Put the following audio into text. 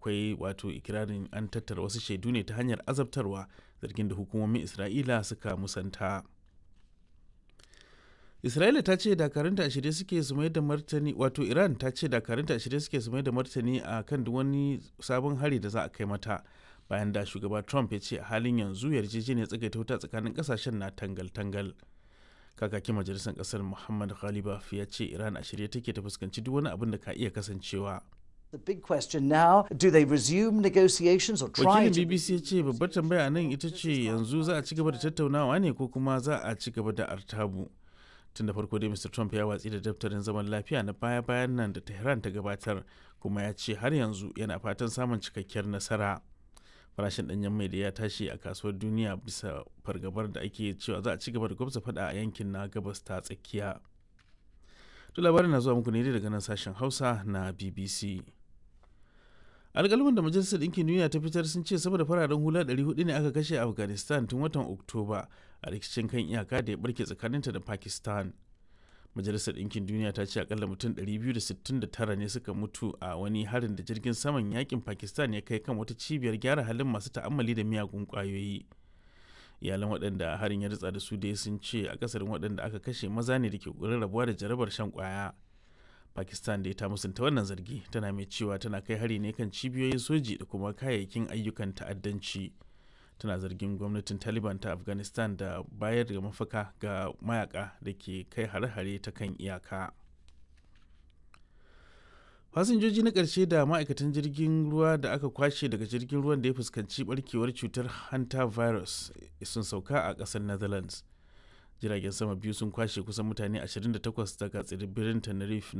akwai wato ikirarin an tattara wasu shaidu ne ta hanyar azabtarwa zargin da hukumomin isra'ila suka musanta isra'ila ta ce dakarunta a shirye suke su mai da martani wato iran ta ce dakarunta a shirye suke su mai da martani a kan duk wani sabon hari da za a kai mata bayan da shugaba trump ya ce a halin yanzu yarjejeniyar tsagaita wuta tsakanin kasashen na tangal-tangal kakakin majalisar kasar muhammad ghalibaf ya ce iran a shirye take ta fuskanci duk wani abin da ka iya kasancewa The big question now, do they resume negotiations or try wakilin to bbc ya ce babbar tambaya nan ita ce yanzu za a ci gaba da tattaunawa ne ko kuma za a ci gaba da artabu tun da farko dai mr trump ya watsi da daftarin zaman lafiya na baya-bayan nan da tehran ta gabatar kuma ya ce har yanzu yana fatan samun cikakkiyar nasara farashin danyen mai da ya tashi a kasuwar duniya bisa fargabar da ake cewa za a ci gaba da gwamza fada a yankin na gabas ta tsakiya to labarin na zuwa muku ne daga nan sashen hausa na bbc alƙalman da majalisar ɗinkin duniya ta fitar sun ce sama da fararen hula 400 ne aka kashe a afghanistan tun watan oktoba a rikicin kan iyaka da ya barke tsakaninta da pakistan majalisar ɗinkin duniya ta ce akalla mutum 269 ne suka mutu a wani harin da jirgin saman yakin pakistan ya kai kan wata cibiyar gyara halin masu ta'ammali da miyagun ƙwayoyi iyalan waɗanda harin ya ritsa da su dai sun ce akasarin waɗanda aka kashe maza ne da ke ƙoƙarin rabuwa da jarabar shan ƙwaya pakistan da ta musanta wannan zargi tana mai cewa tana kai hari ne kan cibiyoyin soji da kuma kayayyakin ayyukan ta'addanci tana zargin gwamnatin taliban ta afghanistan da bayar da mafaka ga mayaka da ke kai hare-hare ta kan iyaka fasinjoji na ƙarshe da ma'aikatan jirgin ruwa da aka kwashe daga jirgin ruwan da ya fuskanci barkewar cutar hanta virus sun sauka a ƙasar netherlands jiragen sama biyu sun kwashe kusan mutane 28 daga tsibirin tenerife